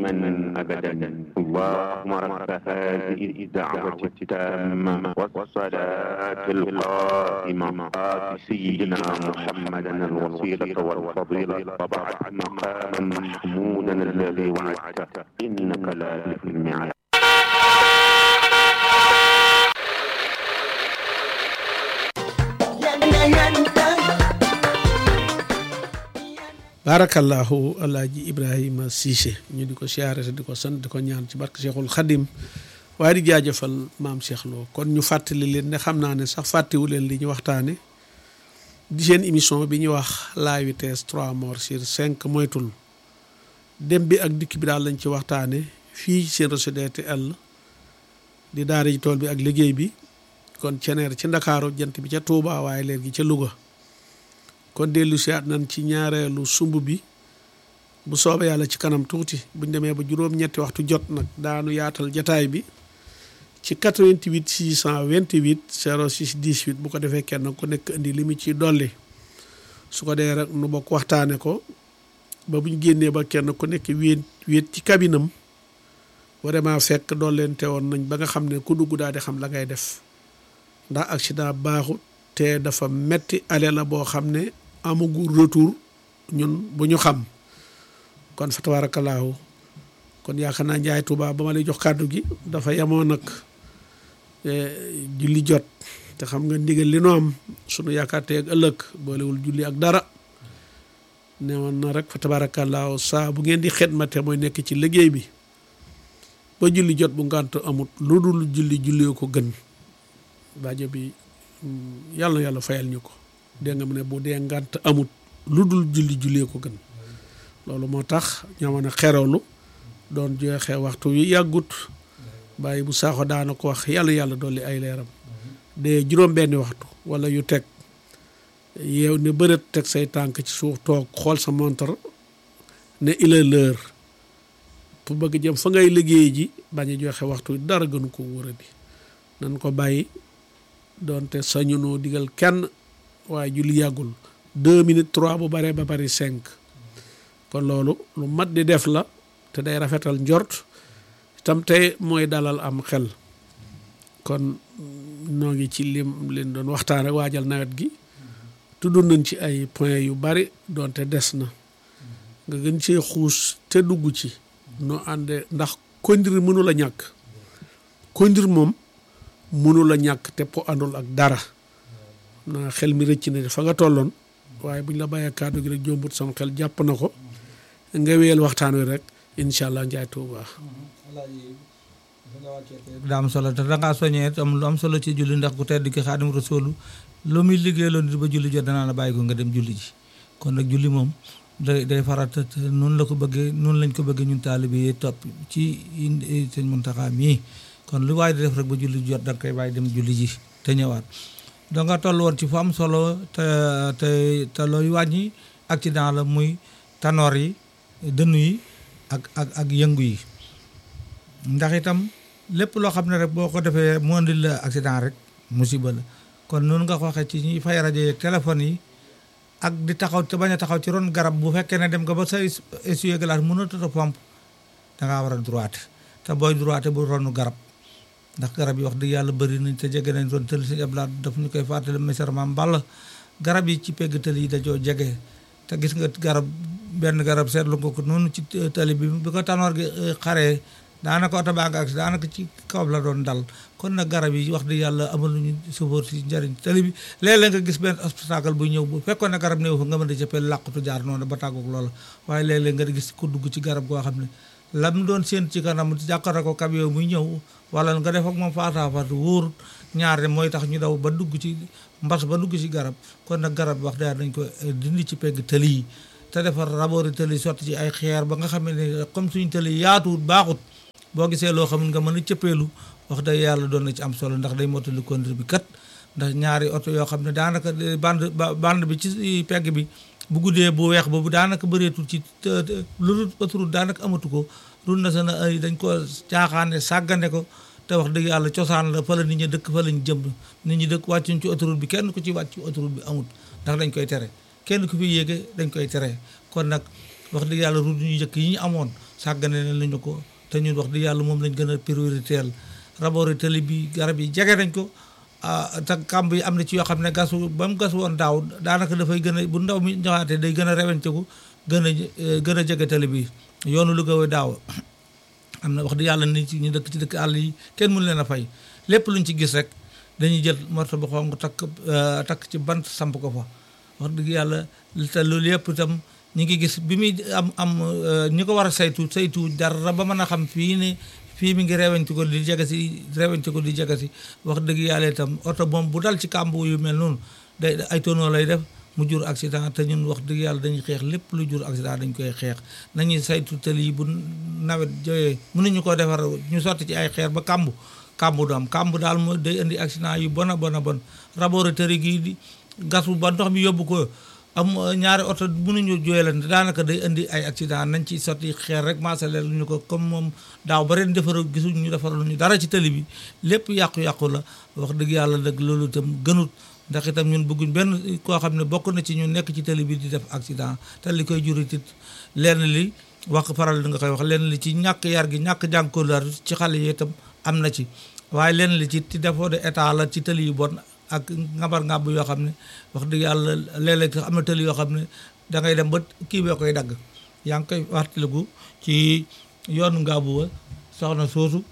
دائما أبدا اللهم رب هذه الدعوة التامة والصلاة القائمة آت سيدنا محمدا الوسيلة والفضيلة وبعد مقاما محمودا الذي وعدته إنك لا تخلف الميعاد barakallahu alaaji ibrahima Cissé ñu di ko siyaare te di ko sant di ko ñaan ci barke Cheikhul Khadim waaye di jaajëfal maam Cheikh Lo kon ñu fàttali leen ne xam naa ne sax fàttewu leen li ñu waxtaane di seen émission bi ñuy wax la vitesse trois morts sur cinq moytul dem bi ak dikk bi daal lañ ci waxtaane fii seen réseau DTL di daara ji tool bi ak liggéey bi kon ceneer ci ndakaaru jant bi ca Touba waaye léegi ca Louga kon dellu si at nañ ci ñaareelu sumb bi bu soobee yàlla ci kanam tuuti buñ demee ba juróom-ñetti waxtu jot nag daanu yaatal jataay bi ci 88 628 06 18 bu ko defee kenn ku nekk indi li mu ciy dolli su ko dee rek nu bokk waxtaane ko ba buñ génnee ba kenn ku nekk wéet wéet ci kabinam vraiment fekk dollente woon nañ ba nga xam ne ku dugg daal di xam la ngay def ndax accident baaxut te dafa metti ale la boo xam ne amagul retour ñun bu ñu xam kon fa tabarakallahu kon yaakaar naa njaay Tuuba ba ma lay jox kàddu gi dafa yemoon nag julli jot te xam nga ndigal li nu am sunu yaakaar te ak ëllëg boolewul julli ak dara ne woon na rek fa tabarakallahu saa bu ngeen di xidmate mooy nekk ci liggéey bi ba julli jot bu ngànt amut lu dul julli julli ko gën baajo bi yàlla na yàlla fayal ñu ko dégg nga mu ne bu dee ngànt amut lu dul julli jullee ko gën loolu moo tax ñamoon a xerewlu doon joxe waxtu wi yàggut bàyyi bu saaxo daana ko wax yàlla yàlla dolli ay leeram de juróom benni waxtu wala yu teg yeew ne bërët teg say tànk ci suuf toog xool sa montre ne il est l'heure pour bëgg jëm fa ngay liggéey ji bañ a joxe waxtu dara gënu ko wóoradi nan ko bàyyi doonte sañu noo digal kenn waaye julli yàggul deux minutes trois bu baree ba bari cinq kon loolu lu mat di def la te day rafetal njort tam tey mooy dalal am xel kon noo ngi ci lim leen doon waxtaan rek waajal nawet gi tudd nañ ci ay point yu bari doonte des na nga gën cee xuus te dugg ci noo ànde ndax kondir mënu la ñàkk kondir moom mënu la ñàkk te po àndul ak dara naa xel mi rëcc na fa nga tolloon waaye buñ la bàyyee kàddu gi rek jombut sama xel jàpp na ko nga wéyal waxtaan wi rek incha allah njaay tuuba daa am solo te dangaa soññee am lu am solo ci julli ndax ku tedd ki xaadim rasulu lu muy liggéey loon nit ba julli jot danaa la bàyyi ko nga dem julli ji kon nag julli moom day day farata te noonu la ko bëggee noonu lañ ko bëggee ñun taalibe yi topp ci sëñ Muntaxa mii kon lu waaye di def rek ba julli jot da nga koy bàyyi dem julli ji te ñëwaat da nga toll woon ci fu am solo te te te looy wàññi accident la muy tanoor yi dënnu yi ak ak ak yëngu yi ndax itam lépp loo xam ne rek boo ko defee mu andil la accident rek musiba la kon noonu nga ko waxee ci ñuy fay rajo yi téléphone yi ak di taxaw te bañ a taxaw ci ron garab bu fekkee ne dem nga ba sa essuie-glace mënatut a pompe da ngaa war a droite te booy droite bu ronu garab ndax garab yi wax dëgg yàlla bëri nañ te jege nañ doon tël si ablaat daf ñu koy fàttali misar maam Balla garab yi ci pegg tël yi dajoo jege te gis nga garab benn garab seetlu nga ko noonu ci tali bi bi ko tanoor gi xaree daanaka oto baa nga ak daanaka ci kaw la doon dal kon nag garab yi wax dëgg yàlla amaluñu sofóor si njëriñ tali bi léeg-léeg nga gis benn obstacle bu ñëw bu fekkoon ne garab néew fa nga mën a jëppee làqutu jaar noonu ba tàggoog loola waaye léeg-léeg nga gis ko dugg ci garab goo xam ne lam doon séen ci kanam jàkkaarloo ko camion muy ñëw wala nga def ak moom faataafatu wóor ñaar de mooy tax ñu daw ba dugg ci mbas ba dugg ci garab kon nag garab wax dëgg dañ ko dindi ci pegg tëli yi te defar raboori tëli sotti ci ay xeer ba nga xam ne comme suñu tëli yaatuwut baaxut boo gisee loo xam nga mën a cëppeelu wax dëgg yàlla doon na ci am solo ndax day mottali conduite bi kat ndax ñaari oto yoo xam ne daanaka bande bande bi ci pegg bi bu guddee bu weex boobu daanaka bëreetul ci lu autoroute daanaka amatu ko route nationale ay dañ ko caaxaane sàggane ko te wax dëgg yàlla cosaan la fa la nit ñi dëkk fa lañ jëm nit ñi dëkk wàccuñ ci autoroute bi kenn ku ci wàcc ci autoroute bi amut ndax dañ koy tere kenn ku fi yéege dañ koy tere kon nag wax dëgg yàlla route ñu njëkk yi ñu amoon sàggane ne lañu ko te ñun wax di yàlla moom lañ gën a prioritaire rabori tali bi garab yi jege nañ ko te kàmb yi am na ci yoo xam ne gasu ba mu gas woon daaw daanaka dafay gën a bu ndaw mi ñëwaatee day gën a rewenteku gën a gën a jege tali bi yoonu Louga wa daaw am na wax di yàlla nit ñu dëkk ci dëkk àll yi kenn mënu leen a fay lépp luñ ci gis rek dañuy jël morto bu xonq takk takk ci bant samp ko fa wax dëgg yàlla te loolu yëpp itam ñi ngi gis bi muy am am ñi ko war a saytu saytu dara ba mën a xam fii ne fii mi ngi rewenci ko di jege si rewenci ko di jege si wax dëgg yàlla itam oto moom bu dal ci kàmb yu mel noonu day ay tonneau lay def mu jur accident te ñun wax dëgg yàlla dañuy xeex lépp lu jur accident dañ koy xeex nañuy saytu tëli yi bu nawet joyee mënuñu ko defar ñu sotti ci ay xeer ba kàmb kàmb du am kàmb daal moo day indi accident yu bon a bon a bon laboratoire gii di gasu ba ndox mi yóbbu ko am ñaari oto mënuñu jooyalante daanaka day indi ay accident nañ ci sotti xeer rek maasaleel ñu ko comme moom daaw ba ren defar gisuñ ñu defaral ñu dara ci tëli bi lépp yàqu-yàqu la wax dëgg yàlla dëgg loolu itam gënut ndax itam ñun bëgguñ benn koo xam ne bokk na ci ñu nekk ci tëli bi di def accident te li koy jurit it lenn li wax faral di nga koy wax lenn li ci ñàkk yar gi ñàkk jànkolar ci xale yi itam am na ci waaye lenn li ci ci défaut de état la ci tëli yu bon ak ngabar ngàbb yoo xam ne wax dëgg yàlla léeg-léeg sax am na tëli yoo xam ne da ngay dem ba kii bee koy dagg yaa ngi koy waxtaliku ci yoonu ngàbbu wa soxna soosu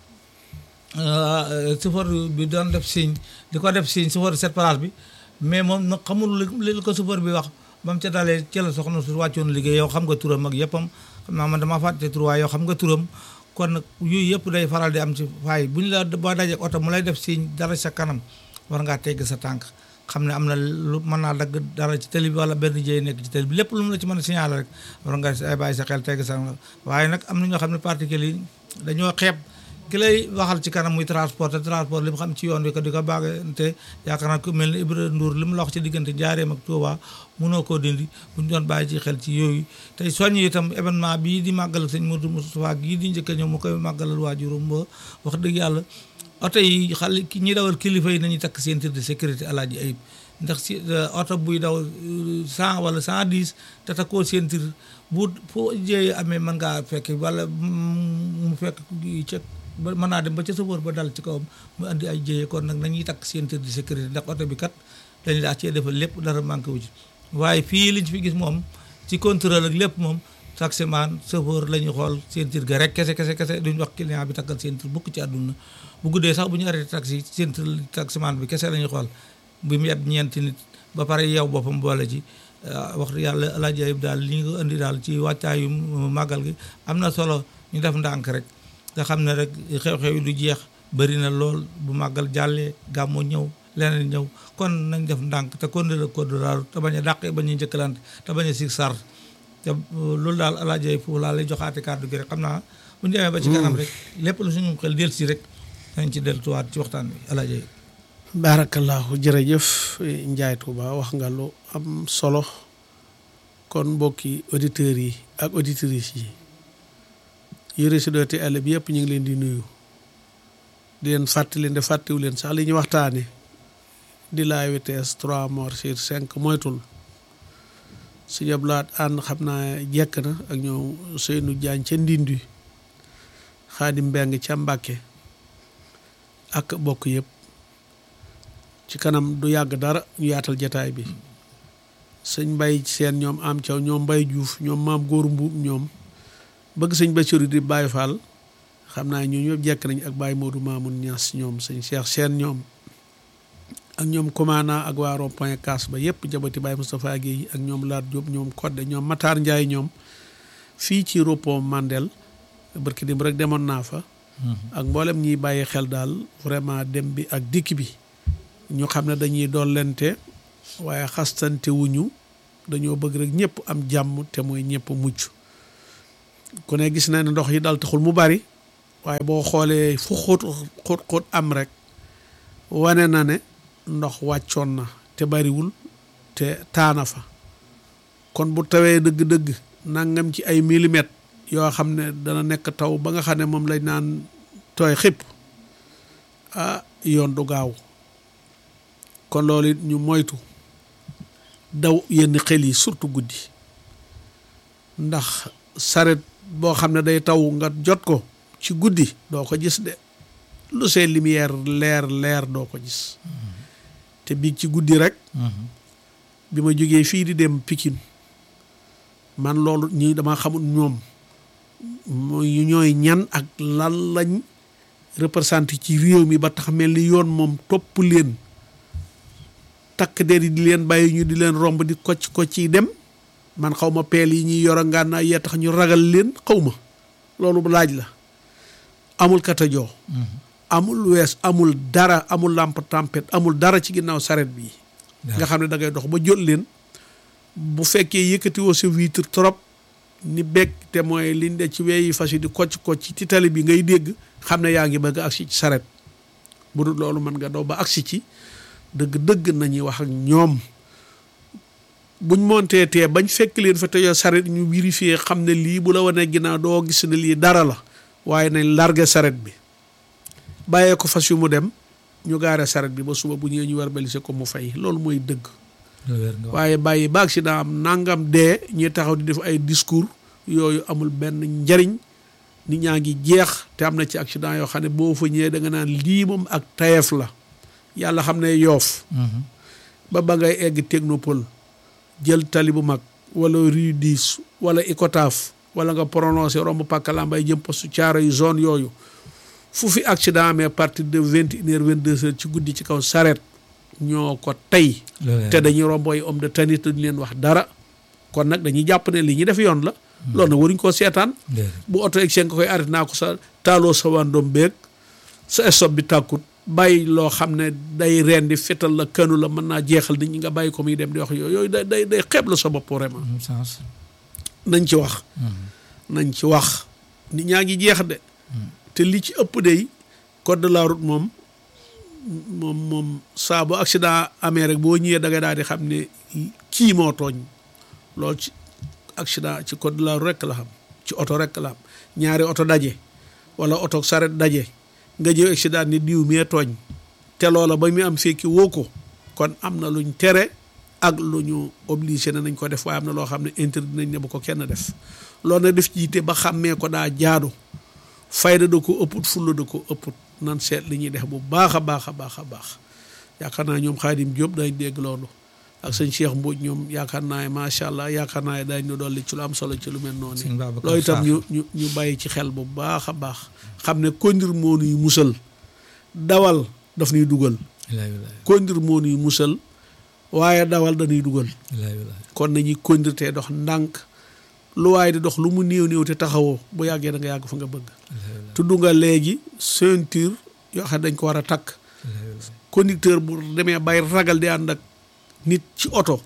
chauffeur bi doon def signe di ko def signe chauffeur cette place bi mais moom nag xamul li ko chauffeur bi wax ba mu ca dalee ci la soxna su wàccoon liggéey yow xam nga turam ak yëppam xam naa man damaa fàtte tur waaye yow xam nga turam kon nag yooyu yëpp day faral di am ci faay bu ñu la boo dajee oto mu lay def signe dara sa kanam war ngaa tegg sa tànk xam ne am na lu mën naa dagg dara ci télé bi wala benn jëy nekk ci télé bi lépp lu mu la ci mën a signaler rek war nga ay bàyyi sa xel tegg sa waaye nag am na ñoo xam ne particulier yi dañoo xeeb ki lay waxal ci kanam muy transport te transport li mu xam ci yoon wi ko di ko baagante yaakaar naa ku mel ni Ibra Ndour li mu la wax ci diggante Njaaréem ak Touba mënoo koo dindi bu ñu doon bàyyi ci xel ci yooyu tey soññ itam événement bii di màggal sëñ Modou Moustapha gii di njëkk a ñëw mu koy màggalal waajurum ba wax dëgg yàlla oto yi xale ñi dawal kilifa yi nañu takk ceinture de sécurité alaaji ayib ndax si oto buy daw cent wala cent dix te takkoo ceinture bu foo jëyee amee mën ngaa fekk wala mu fekk ca ba mën naa dem ba ca sofóor ba dal ci kawam mu andi ay jëyee kon nag nañuy takk ceinture de sécurité ndax oto bi kat dañu daa cee defal lépp dara manqué wu ci waaye fii liñ fi gis moom ci contrôle ak lépp moom taximan chauffeur la ñuy xool ceinture ga rek kese kese kese duñ wax client bi takkal ceinture bukk ci àdduna bu guddee sax bu ñu arrêté taxi ceinture taximan bi kese la ñuy xool bu mu yeb ñeenti nit ba pare yow boppam boole ci wax yàlla alaaji ayib daal li nga indi daal ci wàccaayu màggal gi am na solo ñu def ndànk rek nga xam ne rek xew-xew yi du jeex bëri na lool bu màggal jàllee gàmmu ñëw leneen ñëw kon nañ def ndànk te kon la code rural te bañ a dàqee bañ a njëkkalante te bañ a sig sar te loolu daal alaaji ayib foofu laa lay joxaate kàddu gi rek xam naa bu ñu demee ba ci kanam rek lépp lu suñu xel del si rek dañ ci delluwaat ci waxtaan bi alaaji ayib barakallahu jërëjëf Njaay Tuuba wax nga lu am solo kon mbokki auditeurs yi ak auditrices yi yi résidé te àll bi yëpp ñu ngi leen di nuyu di leen fàttali leen de fàttiwu leen sax li ñu waxtaane di la vitesse trois morts sur cinq moytul su jablaat ànd xam naa jekk na ak ñoom Seynou Diagne ca Ndindi Xaadim Mbeng ca Mbàkke ak bokk yëpp ci kanam du yàgg dara ñu yaatal jataay bi sëñ mbay seen ñoom am caw ñoom mbay juuf ñoom maam góor mbuub ñoom bëgg sëñ Basiru di Baay Faal xam naa ñoo ñëpp jekk nañ ak Baay Moodu Maamun Ñas ñoom sëñ Cheikh seen ñoom ak ñoom commandant ak waa rond point kaas ba yëpp jabati Baay Moustapha Guèye ak ñoom Laat Diop ñoom Kodde ñoom Matar Ndiaye ñoom fii ci repos Mandel barki dim rek demoon naa fa ak mboolem ñiy bàyyi xel daal vraiment dem bi ak dikk bi ñu xam ne dañuy dollente waaye xastante wuñu dañoo bëgg rek ñëpp am jàmm te mooy ñëpp mucc ku ne gis na ne ndox yi dal taxul mu bari waaye boo xoolee fu xóot xóot xóot am rek wane na ne ndox wàccoon na te bariwul te taana fa kon bu tawee dëgg-dëgg nangam ci ay millimètres yoo xam ne dana nekk taw ba nga xam ne moom lañ naan tooy xëpp ah yoon du gaaw kon loolu it ñu moytu daw yenn xel yi surtout guddi ndax saret boo xam ne day taw nga jot ko ci guddi doo ko gis de lu see lumière leer leer doo ko gis te biig ci guddi rek bi ma jógee fii di dem Pikine man loolu ñi dama xamul ñoom mooy ñooy ñan ak lan lañ représenté ci réew mi ba tax mel ni yoon moom topp leen takk der yi di leen bàyyi ñu di leen romb di kocc kocc yi dem man xaw ma peel yi ñuy yor a ngànnaay yee tax ñu ragal leen xaw ma loolu laaj la amul katajoo amul wees amul dara amul lampe tempête amul dara ci ginnaaw saret bi nga xam ne da ngay dox ba jot leen bu fekkee yëkkati woo sa vitre trop ni bekk te mooy liñ de ci weyi fas yi di kocc kocc ci tali bi ngay dégg xam ne yaa ngi bëgg agsi ci saret bu dul loolu mën nga daw ba agsi ci dëgg-dëgg nañuy wax ak ñoom buñ montee tee bañ fekk leen fa te yoo saret ñu vérifier xam ne lii bu la wanee ginnaaw doo gis ne lii dara la waaye nañ largué saret bi bàyyee ko fas yu mu dem ñu gaare saret bi ba suba bu ñëwee ñu war balise ko mu fay loolu mooy dëgg waaye bàyyi ba accident am nangam dee ñuy taxaw di def ay discours yooyu amul benn njariñ nit ñaa ngi jeex te am na ci accident yoo xam ne boo fa ñëwee da nga naan lii moom ak tayef la yàlla xam ne yoof ba ba ngay egg technopole jël tali bu mag wala rue 10 wala Icotaf wala nga prononcé romb Pàkkalambay jëm postu caaro yu zone yooyu fu fi accident amee à partir de vingt une heure vingt deux heures ci guddi ci kaw saret ñoo ko tey te dañuy romb ay homme de tenue te duñ leen wax dara kon nag dañuy jàpp ne li ñuy def yoon la loolu nag waruñ koo seetaan bu oto egg seen nga koy arrêté naa ko sa taaloo sa wàndoom beeg sa stop bi tàkkut bàyyi loo xam ne day reen di fetal la kanu la mën naa jeexal nit ñi nga bàyyi ko muy dem di wax yooyu yooyu day day day xeeb la sa bopp vraiment nañ ci wax nañ ci wax nit ñaa ngi jeex de te li ci ëpp day code de la route moom moom moom saa bu accident amee rek boo ñëwee da ngay daal di xam ne kii moo tooñ loolu ci accident ci code de la route rek la xam ci oto rek la xam ñaari oto daje wala oto saret daje nga jëw accident ni diw mee tooñ te loola ba mu am fekki woo ko kon am na luñ tere ak lu ñu obligé ne nañ ko def waaye am na loo xam ne interdit nañ ne bu ko kenn def loolu nag def jiite ba xàmmee ko daa jaadu fayda da ko ëpput fulla da ko ëpput nan seet li ñuy def bu baax a baax a baax a baax yaakaar naa ñoom Xaadim Diop dañ dégg loolu ak sëñ Cheikh Mbodj ñoom yaakaar naa macha allah yaakaar naa dañ ñu dolli ci lu am solo ci lu mel noonu loolu itam ñu ñu ñu bàyyi ci xel bu baax a baax xam ne kondir moo nuy musal dawal daf nuy dugal kondir moo nuy musal waaye dawal dañuy dugal kon nañuy kondir te dox ndànk lu waaye di dox lu mu néew néew te taxawoo bu yàggee da nga yàgg fa nga bëgg tudd nga léegi ceinture yoo xam ne dañ ko war a takk conducteur bu demee bay ragal di ànd ak nit ci oto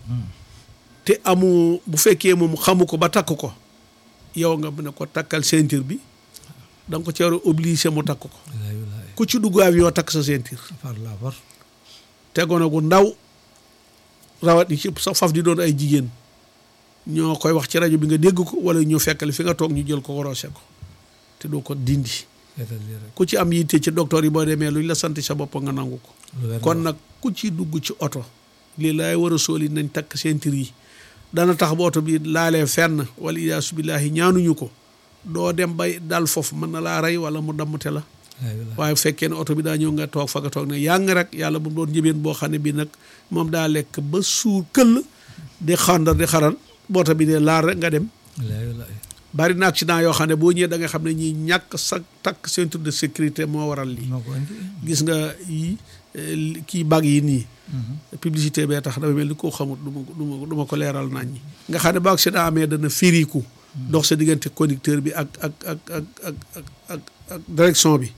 te amu bu fekkee moom xamu ko ba takk ko yow nga ne ko takkal ceinture bi da nga ko ci war a obligé mu takk ko ku ci dugg avion takk sa ceinture tegoon gu ndaw rawat yi ci sa faf di doon ay jigéen ñoo koy wax ci rajo bi nga dégg ko wala ñu fekkale fi nga toog ñu jël ko warose ko te doo ko dindi ku ci am yitte ci docteur yi boo demee luñ la sant sa bopp nga nangu ko kon nag ku ci dugg ci oto lii laay war a sóoli nañ takk ceinture yi dana tax ba oto bi laalee fenn wala iyaasu billaahi ñaanuñu ko doo dem bay dal foofu mën na laa rey wala mu dammute la waaye bu fekkee ne oto bi daa ñëw nga toog fa nga toog ne yaa ngi rek yàlla bu doon njëbeen boo xam ne bii nag moom daa lekk ba suur këll di xandar di xaral boota bi de laal rek nga dem bari na accident yoo xam ne boo ñëwee da nga xam ne ñi ñàkk sa takk ceinture de sécurité moo waral lii gis nga yi kii bag yi nii publicité bee tax dafa mel ni koo xamut du ma du ma du ma ko leeral nañ ñi nga xam ne ba accident amee dana firiku dox sa diggante conducteur bi ak ak ak ak ak ak ak direction bi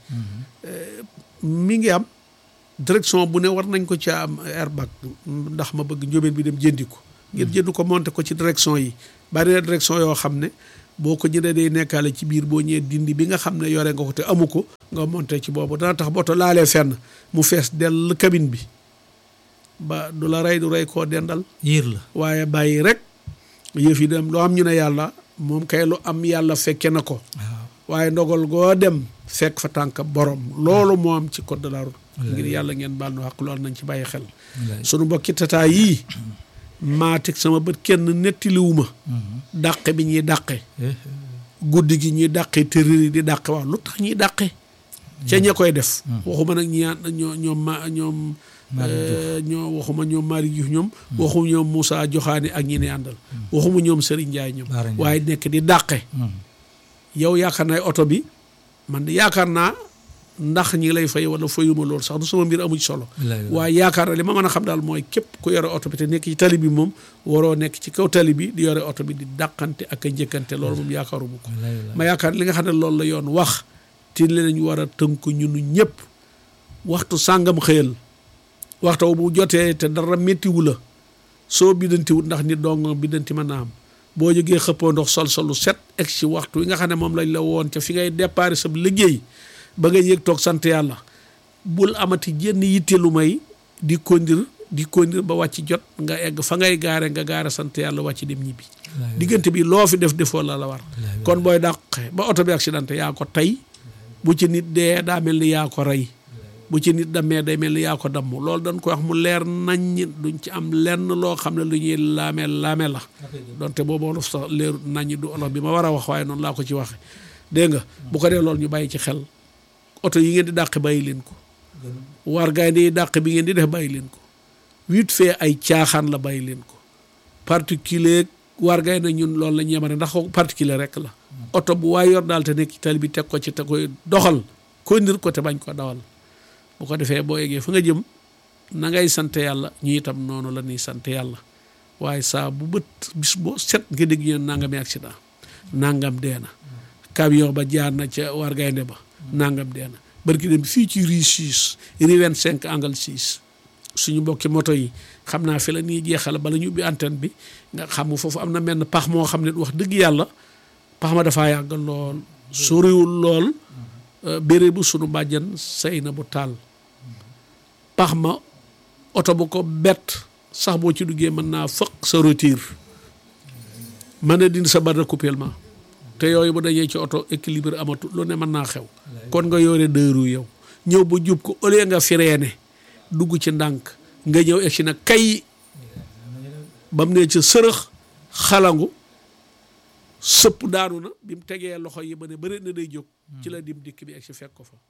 mi ngi am direction bu ne war nañ ko ci am airbag ndax ma bëgg njóobeen bi dem jëndi ko ngir jënd ko monté ko ci direction yi bari na direction yoo xam ne boo ko jëndee day nekkaale ci biir boo ñëwee dindi bi nga xam ne yore nga ko te amu ko nga monté ci boobu dana tax boto laalee fenn mu fees dell cabine bi ba du la rey du rey koo dendal yiir la waaye bàyyi rek yëf yi dem loo am ñu ne yàlla moom kay lu am yàlla fekke na ko waaye ndogal goo dem fekk fa tànk borom loolu moo am ci code de la route ngir yàlla ngeen baal nu xaq loolu nañ ci bàyyi xel sunu mbokki tataa yii maa teg sama bët kenn nettaliwuma dàqe bi ñuy dàqe guddi gi ñuy dàqee tërër yi di dàqe waaw lu tax ñuy dàqe ca ña koy def waxuma nag ñi ñoo ñoom ma ñoom ñoo waxuma ñoom Malick Diouf ñoom waxuma ñoom Moussa Joxaane ak ñi ne àndal waxuma ñoom Serigne Ndiaye ñoom waaye nekk di dàqe yow yaakaar naa oto bi man de yaakaar naa ndax ñi lay fay wala fayuma loolu sax du sama mbir amu ci solo waaye yaakaar na li ma mën a xam daal mooy képp ku yore oto bi te nekk ci tali bi moom waroo nekk ci kaw tali bi di yore oto bi di dàqante ak a njëkkante loolu moom yaakaaruma ko ma yaakaar li nga xam ne loolu la yoon wax te lañu war a tënk ñunu ñëpp waxtu sàngam xëyal waxtu bu jotee te dara méttiwu la soo biddantiwut ndax nit dong biddanti mën naa am boo jógee xëppoo ndox sol solu set egg ci waxtu wi nga xam ne moom lañ la woon ca fi ngay déparé sa liggéey ba nga yéeg toog sant yàlla bul amati jenn yitte lu may di kondir di kondir ba wàcc jot nga egg fa ngay gaare nga gaare sant yàlla wàcc dem ñibbi diggante bi loo fi def defoo la la war kon booy dàqe ba oto bi accidenté yaa ko tey bu ci nit dee daa mel ni yaa ko rey bu ci nit dammee day mel ni yaa ko damm loolu dañ koy wax mu leer naññ duñ ci am lenn loo xam ne lu ñuy laame laame la donte boobu olof sax leeru naññ du olof bi ma war a wax waaye noonu laa ko ci waxe dégg nga bu ko dee loolu ñu bàyyi ci xel oto yi ngeen di dàq bàyyi leen ko war gaynde yi dàq bi ngeen di def bàyyi leen ko vite fait ay caaxaan la bàyyi leen ko particulier war gaynde ñun loolu la ñu yemane ndax particulier rek la oto bu waay yor daal te nekk ci tali bi teg ko ci te koy doxal ko ndir ko te bañ ko dawal bu ko defee boo eggee fa nga jëm na ngay sant yàlla ñu itam noonu la ñuy sant yàlla waaye saa bu bët bis boo set nga dégg ñeen nangami accident nangam dee na camion ba jaar na ca war gaynde ba nangam dee na barki dem fii ci rue 6 rue 25 angle 6 suñu mbokki moto yi xam naa fi la ñuy jeexal bala ñu ubbi antenne bi nga xam foofu am na menn pax moo xam ne wax dëgg yàlla pax ma dafaa yàgg lool soriwul lool béré bu sunu bàjjan say na bu taal pax ma oto bu ko bett sax boo ci duggee mën naa fëq sa rotir mën a dindi sa barre de couplement te yooyu bu dajee ci oto équilibre amatu lu ne mën naa xew kon nga yore dëru yow ñëw ba jub ko au lieu nga fireene dugg ci ndànk nga ñëw egsi na kay ba mu ne ci sërëx xalangu sëpp daanu na bi mu tegee loxo yi ba ne bëri na day jóg ci la dim dikk bi egsi fekk ko fa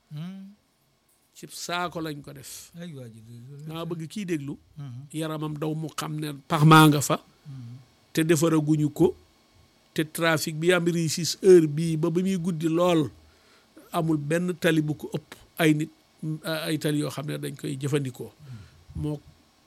ci saako lañ ko def maa bëgg kii déglu yaramam daw mu xam ne pax maa nga fa te defaraguñu ko te trafic bi am réussite heure bii ba ba muy guddi lool amul benn tali bu ko ëpp ay nit ay tali yoo xam ne dañ koy jëfandikoo moo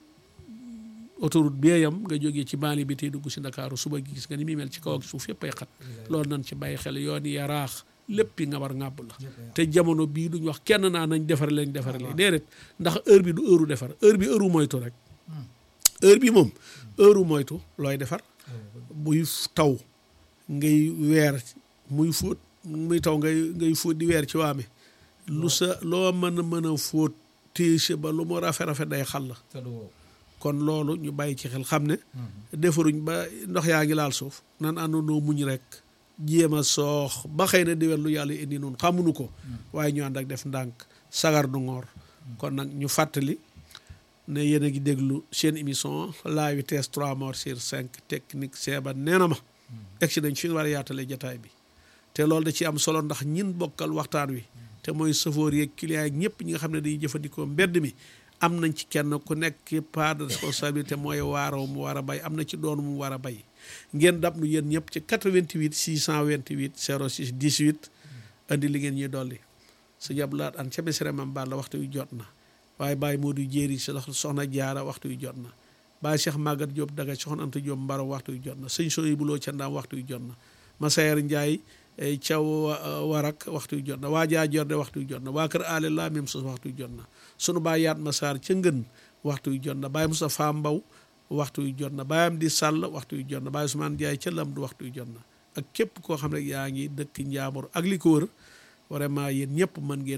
autoroute bi yam nga jógee ci baali bi tey dugg si Ndakaaru suba gi gis nga ni muy mel ci kaw ak suuf yëpp ay xat loolu nañ ci bàyyi xel yoon yi yaraax lépp nga war ngàbb la te jamono bii duñ wax kenn naa nañ defar lañ defar lee déedéet ndax heure bi du heure defar heure bi heure moytu rek heure bi moom heure moytu looy defar buy taw ngay weer muy fóot muy taw ngay ngay fóot di weer ci waame lu sa loo mën a mën a fóot téese ba lu mu rafet rafet day xal la kon loolu ñu bàyyi ci xel xam ne defaruñ ba ndox yaa ngi laal suuf nan àndandoo muñ rek jéem a soox ba xëy na diwel lu yàlla indi noonu xamuñu ko waaye ñu ànd ak def ndànk sagar du ngoor kon nag ñu fàttali ne yéen a ngi déglu seen émission la vitesse 3 morts sur 5 technique seeba nee na ma egg si nañ fi war a yaatale jataay bi te loolu da ci am solo ndax ñin bokkal waxtaan wi te mooy chauffeur yeeg client yeeg ñëpp ñi nga xam ne dañuy jëfandikoo mbedd mi am nañ ci kenn ku nekk part de responsabilité mooy waaroo mu war a bay am na ci doon mu war a bay ngeen dab nu yéen ñëpp ci 88 628 06 18 andi li ngeen ñuy dolli sa jablaat an ca mesere mam baal la waxtu wi jot na waaye Baye Modou Jéeri si soxna jaara waxtu wi jot na Baye Cheikh Magat Diop daga soxna Anta Diop mbaro waxtu wi jot na sëñ Soy buloo ca ndaam waxtu wi jot na Masayer Ndiaye caw warak waxtu wi jot na waa jaa jorde waxtu wi jot na waa kër ale la même chose waxtu wi jot na sunu baay yaat ma saar ca ngën waxtu wi jot na Baye Moustapha Mbaw waxtu wi jot na Baye am di sàll waxtu wi jot na Baye Ousmane Ndiaye ca lam du waxtu wi jot na ak képp koo xam ne yaa ngi dëkk njaambur ak li ko wër vraiment yéen ñëpp mën ngeen